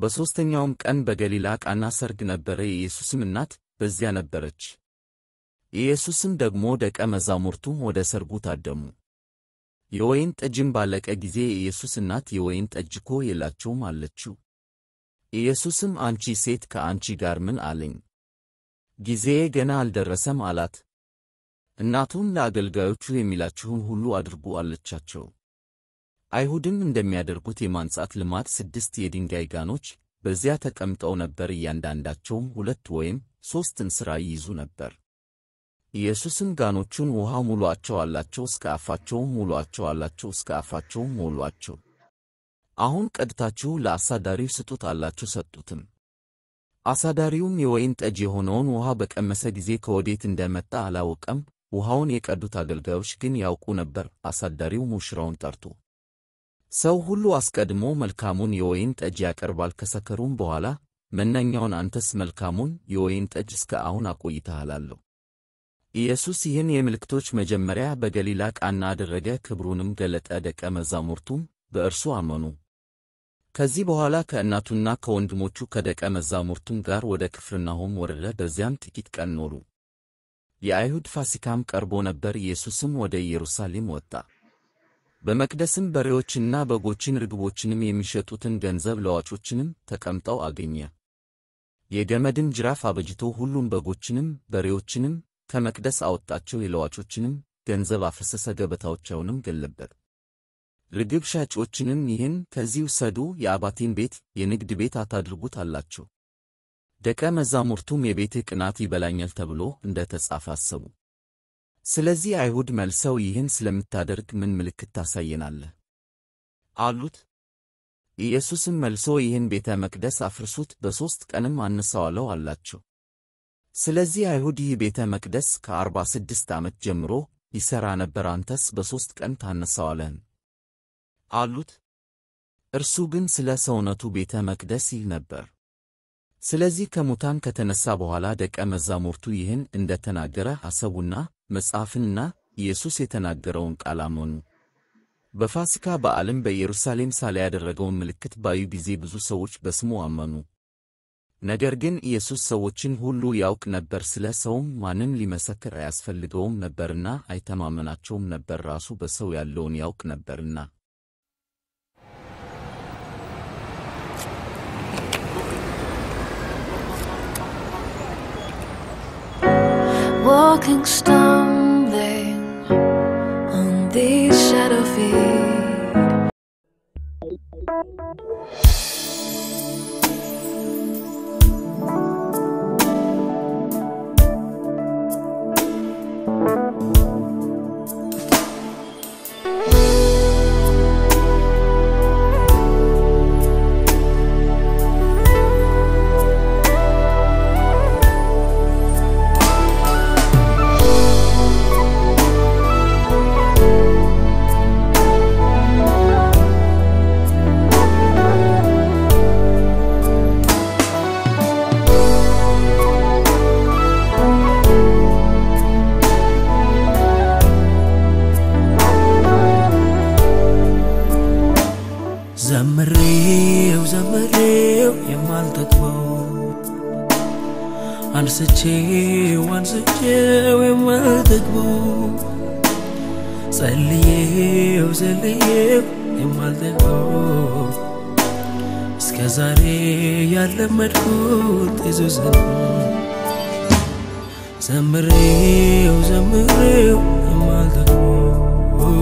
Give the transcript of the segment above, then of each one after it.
በሦስተኛውም ቀን በገሊላ ቃና ሰርግ ነበረ። የኢየሱስም እናት በዚያ ነበረች። ኢየሱስም ደግሞ ደቀ መዛሙርቱም ወደ ሰርጉ ታደሙ። የወይን ጠጅም ባለቀ ጊዜ የኢየሱስ እናት የወይን ጠጅ እኮ የላቸውም አለችው። ኢየሱስም አንቺ ሴት ከአንቺ ጋር ምን አለኝ? ጊዜዬ ገና አልደረሰም አላት። እናቱም ለአገልጋዮቹ የሚላችሁን ሁሉ አድርጉ አለቻቸው። አይሁድም እንደሚያደርጉት የማንጻት ልማድ ስድስት የድንጋይ ጋኖች በዚያ ተቀምጠው ነበር። እያንዳንዳቸውም ሁለት ወይም ሦስት እንስራ ይይዙ ነበር። ኢየሱስም ጋኖቹን ውሃ ሙሉአቸው አላቸው። እስከ አፋቸውም ሙሉአቸው አላቸው። እስከ አፋቸውም ሞሉአቸው። አሁን ቀድታችሁ ለአሳዳሪው ስጡት አላቸው። ሰጡትም። አሳዳሪውም የወይን ጠጅ የሆነውን ውሃ በቀመሰ ጊዜ ከወዴት እንደመጣ አላወቀም። ውሃውን የቀዱት አገልጋዮች ግን ያውቁ ነበር። አሳዳሪው ሙሽራውን ጠርቶ ሰው ሁሉ አስቀድሞ መልካሙን የወይን ጠጅ ያቀርባል፣ ከሰከሩም በኋላ መናኛውን አንተስ መልካሙን የወይን ጠጅ እስከ አሁን አቆይተሃል አለው። ኢየሱስ ይህን የምልክቶች መጀመሪያ በገሊላ ቃና አደረገ፣ ክብሩንም ገለጠ። ደቀ መዛሙርቱም በእርሱ አመኑ። ከዚህ በኋላ ከእናቱና ከወንድሞቹ ከደቀ መዛሙርቱም ጋር ወደ ቅፍርናሆም ወረደ። በዚያም ጥቂት ቀን ኖሩ። የአይሁድ ፋሲካም ቀርቦ ነበር። ኢየሱስም ወደ ኢየሩሳሌም ወጣ። በመቅደስም በሬዎችንና በጎችን ርግቦችንም የሚሸጡትን ገንዘብ ለዋጮችንም ተቀምጠው አገኘ። የገመድን ጅራፍ አበጅቶ ሁሉም በጎችንም በሬዎችንም ከመቅደስ አወጣቸው። የለዋጮችንም ገንዘብ አፈሰሰ፣ ገበታዎቻቸውንም ገለበጠ። ርግብ ሻጮችንም ይህን ከዚህ ውሰዱ፣ የአባቴን ቤት የንግድ ቤት አታድርጉት አላቸው። ደቀ መዛሙርቱም የቤትህ ቅናት ይበላኛል ተብሎ እንደ ተጻፈ አሰቡ። ስለዚህ አይሁድ መልሰው ይህን ስለምታደርግ ምን ምልክት ታሳየናለህ? አሉት። ኢየሱስም መልሶ ይህን ቤተ መቅደስ አፍርሱት፣ በሦስት ቀንም አነሣዋለሁ አላቸው። ስለዚህ አይሁድ ይህ ቤተ መቅደስ ከአርባ ስድስት ዓመት ጀምሮ ይሠራ ነበር፣ አንተስ በሦስት ቀን ታነሣዋለህን? አሉት። እርሱ ግን ስለ ሰውነቱ ቤተ መቅደስ ይል ነበር። ስለዚህ ከሙታን ከተነሣ በኋላ ደቀ መዛሙርቱ ይህን እንደ ተናገረ አሰቡና መጽሐፍንና ኢየሱስ የተናገረውን ቃል አመኑ። በፋሲካ በዓልም በኢየሩሳሌም ሳለ ያደረገውን ምልክት ባዩ ጊዜ ብዙ ሰዎች በስሙ አመኑ። ነገር ግን ኢየሱስ ሰዎችን ሁሉ ያውቅ ነበር፣ ስለ ሰውም ማንም ሊመሰክር አያስፈልገውም ነበርና አይተማመናቸውም ነበር፣ ራሱ በሰው ያለውን ያውቅ ነበርና። walking, stumbling on these shadow feet. ዘምሬው ዘምሬው የማልጠግበው አንስቼው አንስቼው የማልጠግበው ጸልዬው ጸልዬው የማልጠግበው እስከ ዛሬ ያለመድኩት ኢየሱስን ዘምሬው ዘምሬው የማልጠግበው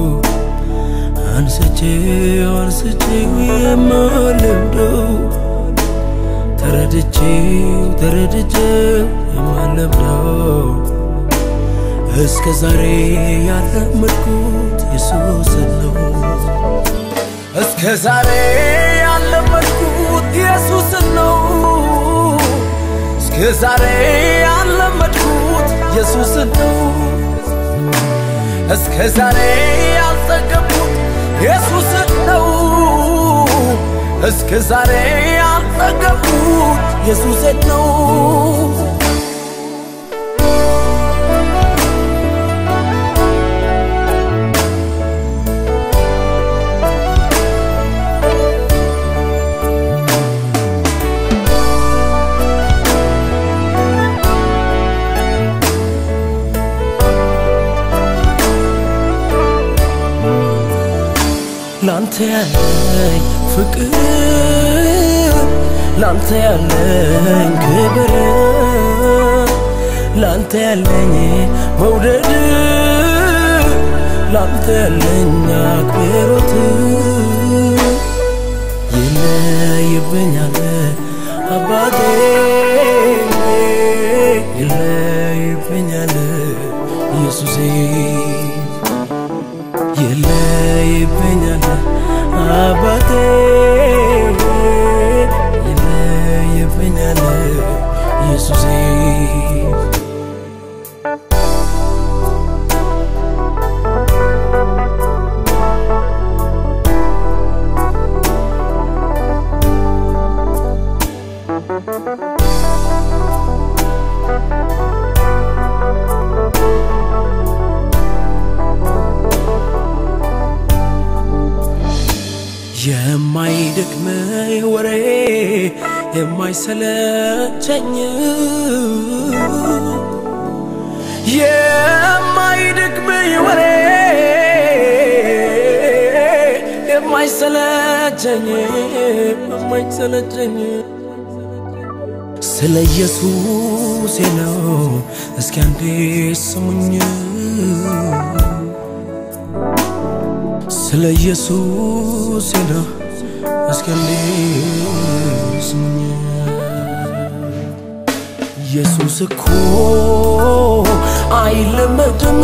አንስቼው አንስቼው የማለምደው ተረድቼው ተረድቼው የማለምደው እስከ ዛሬ ያለመድኩት ኢየሱስን ነው። እስከ ዛሬ ያለመድኩት ኢየሱስን ነው። እስከ ዛሬ ያለመድኩት ኢየሱስን ነው። እስከ ዛሬ ያልጠገብኩት ኢየሱስን ነው። እስከ ዛሬ ያልጠገብኩት ኢየሱስን ነው። ላንተ ያለኝ ፍቅር ላንተ ያለኝ ክብር ላንተ ያለኝ መውደድ ላንተ ያለኝ አክብሮት ይለይብኛል አባቴ ይለይብኛል ኢየሱሴ ይለይብኛል አባቴ ይለይብኛል ኢየሱሴ የማይደክም ወሬ የማይሰለቸኝ የማይደክም ወሬ የማይሰለቸኝ የማይሰለቸኝ ስለ ኢየሱሴ ነው እስኪ አንዴ ስሙኝ ስለ ኢየሱስ ነው እስኪ አንዴ ስሙኝ ኢየሱስ እኮ አይለመድም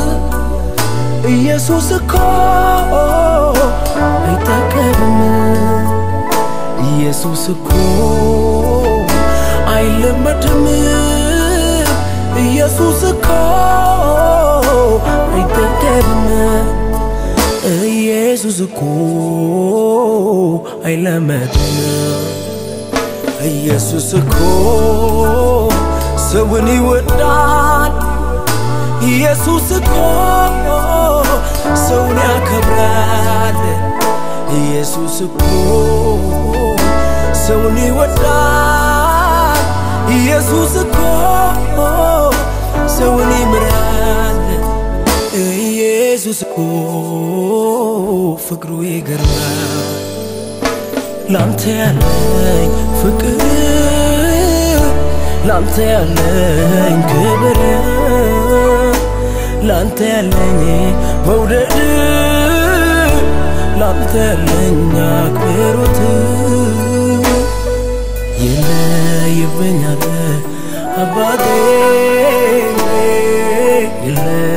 ኢየሱስ እኮ አይጠገብም ኢየሱስ እኮ አይለመድም ኢየሱስ እኮ አይጠገብም ኢየሱስ እኮ አይለመድም ኢየሱስ እኮ ሰውን ይወዳል ኢየሱስ እኮ ሰውን ያከብራል ኢየሱስ እኮ ሰውን ይወዳል ኢየሱስ እኮ ሰውን ይምራል ኢየሱስ እኮ ፍቅሩ ይገርማል ላንተ ያለኝ ፍቅር ላንተ ያለኝ ክብር ላንተ ያለኝ መውደድ ላንተ ያለኝ አክብሮት ይለይብኛል አባቴ ይለይ